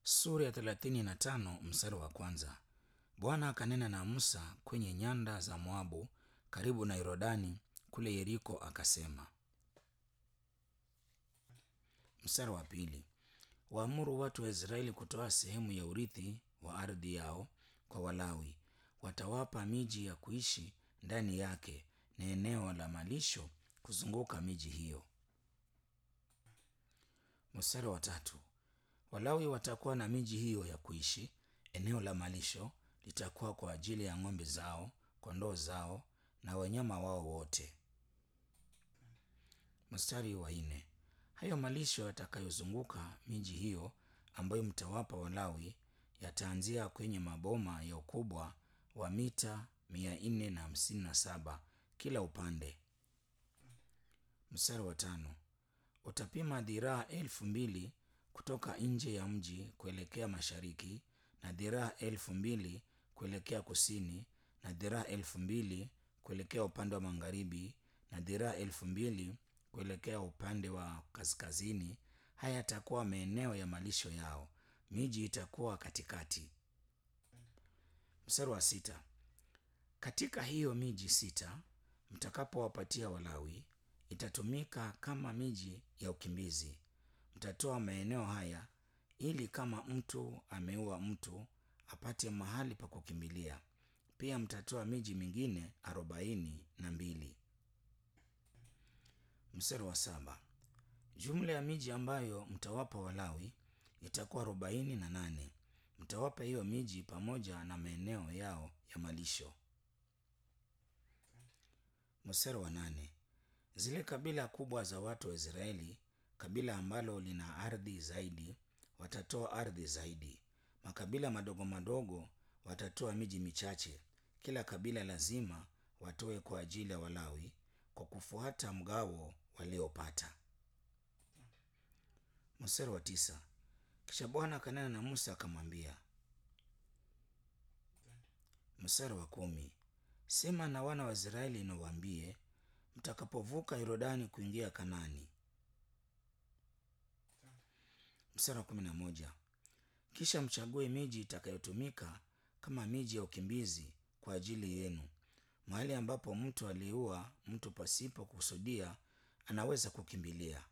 sura ya thelathini na tano mstari wa kwanza. Bwana akanena na Musa kwenye nyanda za Moabu karibu na Yordani kule Yeriko akasema. Mstari wa pili. Waamuru watu wa Israeli kutoa sehemu ya urithi wa ardhi yao kwa Walawi. Watawapa miji ya kuishi ndani yake na eneo la malisho kuzunguka miji hiyo. Mstari wa tatu. Walawi watakuwa na miji hiyo ya kuishi. Eneo la malisho litakuwa kwa ajili ya ng'ombe zao, kondoo zao na wanyama wao wote. Mstari wa nne. Hayo malisho yatakayozunguka miji hiyo ambayo mtawapa Walawi yataanzia kwenye maboma ya ukubwa wa mita mia nne na hamsini na saba kila upande. Mstari wa tano. Utapima dhiraa elfu mbili kutoka nje ya mji kuelekea mashariki na dhiraa elfu mbili kuelekea kusini na dhiraa elfu mbili kuelekea upande wa magharibi na dhiraa elfu mbili kuelekea upande wa kaskazini. Haya yatakuwa maeneo ya malisho yao. Miji itakuwa katikati. Mstari wa sita. Katika hiyo miji sita mtakapowapatia Walawi itatumika kama miji ya ukimbizi. Mtatoa maeneo haya ili kama mtu ameua mtu apate mahali pa kukimbilia. Pia mtatoa miji mingine arobaini na mbili. Mstari wa saba. Jumla ya miji ambayo mtawapa Walawi itakuwa arobaini na nane. Mtawapa hiyo miji pamoja na maeneo yao ya malisho. Mstari wa nane. Zile kabila kubwa za watu wa Israeli, kabila ambalo lina ardhi zaidi, watatoa ardhi zaidi. Makabila madogo madogo watatoa miji michache. Kila kabila lazima watoe kwa ajili ya Walawi kwa kufuata mgawo waliopata. Mstari wa tisa. Kisha Bwana akanena na Musa akamwambia. Mstari wa kumi. Sema na wana wa Israeli na uwaambie, mtakapovuka Yordani kuingia Kanani. Mstari wa kumi na moja. Kisha mchague miji itakayotumika kama miji ya ukimbizi kwa ajili yenu, mahali ambapo mtu aliua mtu pasipo kukusudia anaweza kukimbilia.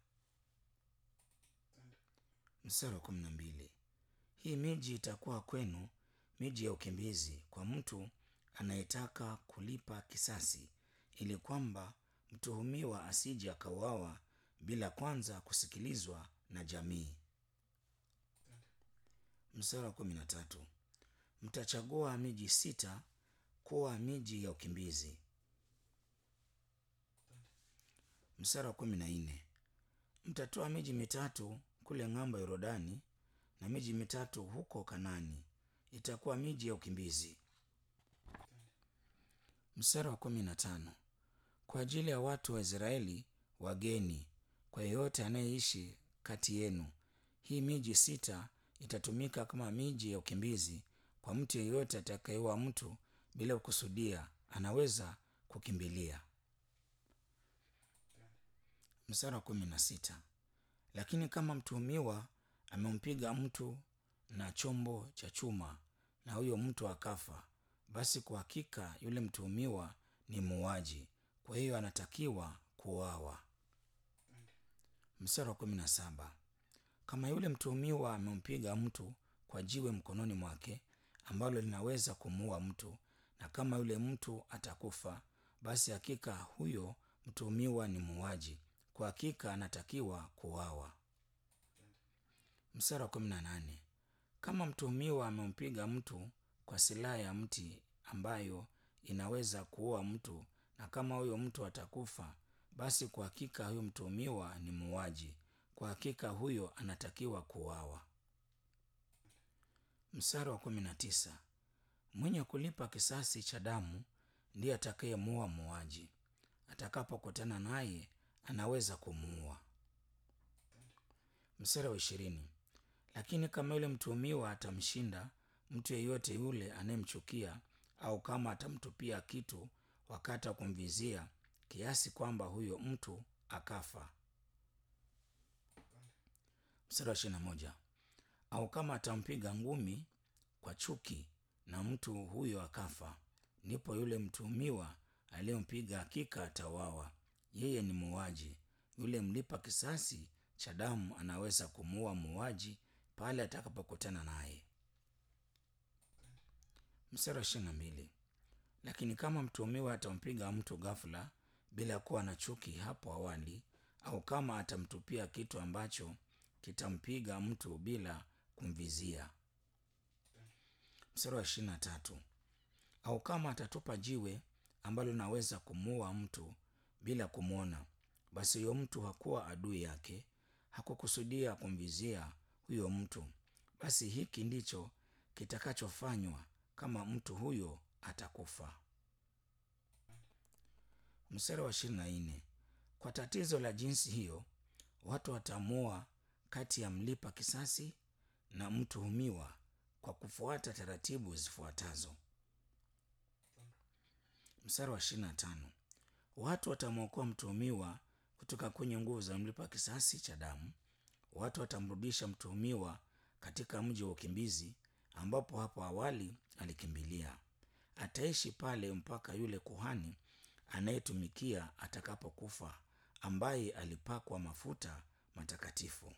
Mstari wa kumi na mbili. Hii miji itakuwa kwenu miji ya ukimbizi kwa mtu anayetaka kulipa kisasi, ili kwamba mtuhumiwa asije akauawa bila kwanza kusikilizwa na jamii. Mstari wa kumi na tatu. Mtachagua miji sita kuwa miji ya ukimbizi. Mstari wa kumi na nne. Mtatoa miji mitatu kule ng'ambo ya Yordani na miji mitatu huko Kanani, itakuwa miji ya ukimbizi. Mstari wa kumi na tano. Kwa ajili ya watu wa Israeli wageni, kwa yeyote anayeishi kati yenu, hii miji sita itatumika kama miji ya ukimbizi. Kwa mtu yeyote atakayeua mtu bila kukusudia anaweza kukimbilia. Mstari wa kumi na sita. Lakini kama mtuhumiwa amempiga mtu na chombo cha chuma na huyo mtu akafa, basi kwa hakika yule mtuhumiwa ni muuaji, kwa hiyo anatakiwa kuuawa. Mstari wa kumi na saba. Kama yule mtuhumiwa amempiga mtu kwa jiwe mkononi mwake ambalo linaweza kumuua mtu, na kama yule mtu atakufa, basi hakika huyo mtuhumiwa ni muuaji, kwa hakika anatakiwa kuuawa. Mstari wa kumi na nane. Kama mtuhumiwa amempiga mtu kwa silaha ya mti ambayo inaweza kuua mtu, na kama huyo mtu atakufa, basi kwa hakika huyo mtuhumiwa ni muuaji, kwa hakika huyo anatakiwa kuuawa. Mstari wa kumi na tisa. Mwenye kulipa kisasi cha damu ndiye atakayemuua muuaji. Atakapokutana naye anaweza kumuua. Mstari wa ishirini. Lakini kama yule mtuhumiwa atamshinda mtu yeyote yule anayemchukia, au kama atamtupia kitu wakati wa kumvizia, kiasi kwamba huyo mtu akafa. Mstari wa ishirini na moja. au kama atampiga ngumi kwa chuki na mtu huyo akafa, ndipo yule mtuhumiwa aliyempiga hakika atawawa. Yeye ni muuaji. Yule mlipa kisasi cha damu anaweza kumuua muuaji pale atakapokutana naye. Mstari wa ishirini na mbili. Lakini kama mtuhumiwa atampiga mtu ghafula bila kuwa na chuki hapo awali, au kama atamtupia kitu ambacho kitampiga mtu bila kumvizia. Mstari wa ishirini na tatu. Au kama atatupa jiwe ambalo linaweza kumuua mtu bila kumwona, basi huyo mtu hakuwa adui yake, hakukusudia kumvizia huyo mtu. Basi hiki ndicho kitakachofanywa kama mtu huyo atakufa. Mstari wa ishirini na nne. Kwa tatizo la jinsi hiyo, watu wataamua kati ya mlipa kisasi na mtuhumiwa kwa kufuata taratibu zifuatazo. Mstari wa ishirini na tano. Watu watamwokoa mtuhumiwa kutoka kwenye nguvu za mlipa kisasi cha damu. Watu watamrudisha mtuhumiwa katika mji wa ukimbizi ambapo hapo awali alikimbilia. Ataishi pale mpaka yule kuhani anayetumikia atakapokufa, ambaye alipakwa mafuta matakatifu.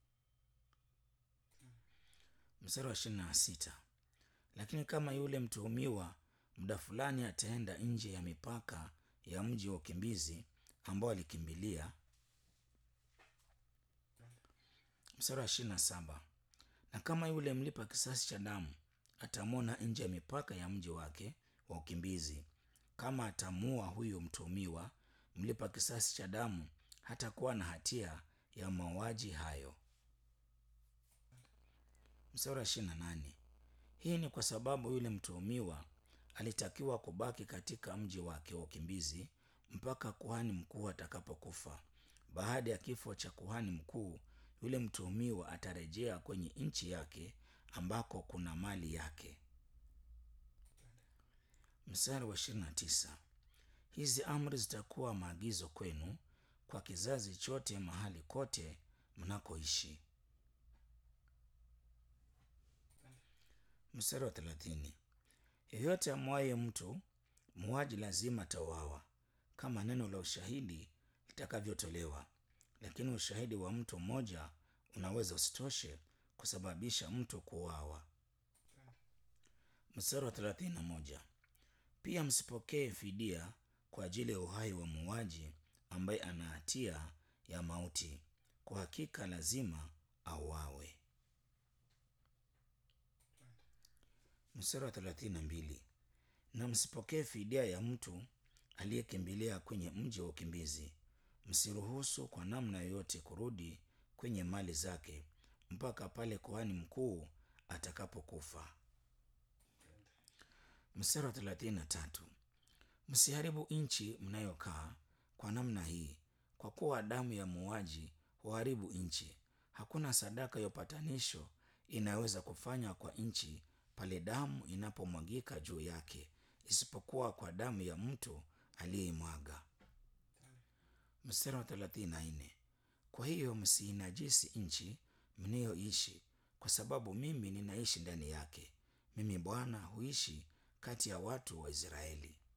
Mstari wa ishirini na sita. Lakini kama yule mtuhumiwa muda fulani ataenda nje ya mipaka ya mji wa ukimbizi ambao alikimbilia. Mstari wa ishirini na saba. Na kama yule mlipa kisasi cha damu atamwona nje ya mipaka ya mji wake wa ukimbizi, kama atamuua huyo mtuhumiwa, mlipa kisasi cha damu hatakuwa na hatia ya mauaji hayo. Mstari wa ishirini na nane. Hii ni kwa sababu yule mtuhumiwa alitakiwa kubaki katika mji wake wa ukimbizi mpaka kuhani mkuu atakapokufa. Baada ya kifo cha kuhani mkuu, yule mtuhumiwa atarejea kwenye nchi yake ambako kuna mali yake. Mstari wa ishirini na tisa. Hizi amri zitakuwa maagizo kwenu kwa kizazi chote mahali kote mnakoishi. Mstari wa thelathini. Yeyote amwaye mtu muuaji lazima atauawa, kama neno la ushahidi litakavyotolewa. Lakini ushahidi wa mtu mmoja unaweza usitoshe kusababisha mtu kuuawa. Mstari wa thelathini na moja. Pia msipokee fidia kwa ajili ya uhai wa muuaji ambaye ana hatia ya mauti, kwa hakika lazima auawe. Mstari wa thelathini na mbili. Na msipokee fidia ya mtu aliyekimbilia kwenye mji wa ukimbizi. Msiruhusu kwa namna yoyote kurudi kwenye mali zake mpaka pale kuhani mkuu atakapokufa. Mstari wa thelathini na tatu. Msiharibu nchi mnayokaa kwa namna hii, kwa kuwa damu ya muuaji huharibu nchi. Hakuna sadaka ya upatanisho inayoweza kufanywa kwa nchi pale damu inapomwagika juu yake, isipokuwa kwa damu ya mtu aliyeimwaga. Mstari wa thelathini na nne. Kwa hiyo msiinajisi nchi mnayoishi, kwa sababu mimi ninaishi ndani yake. Mimi Bwana huishi kati ya watu wa Israeli.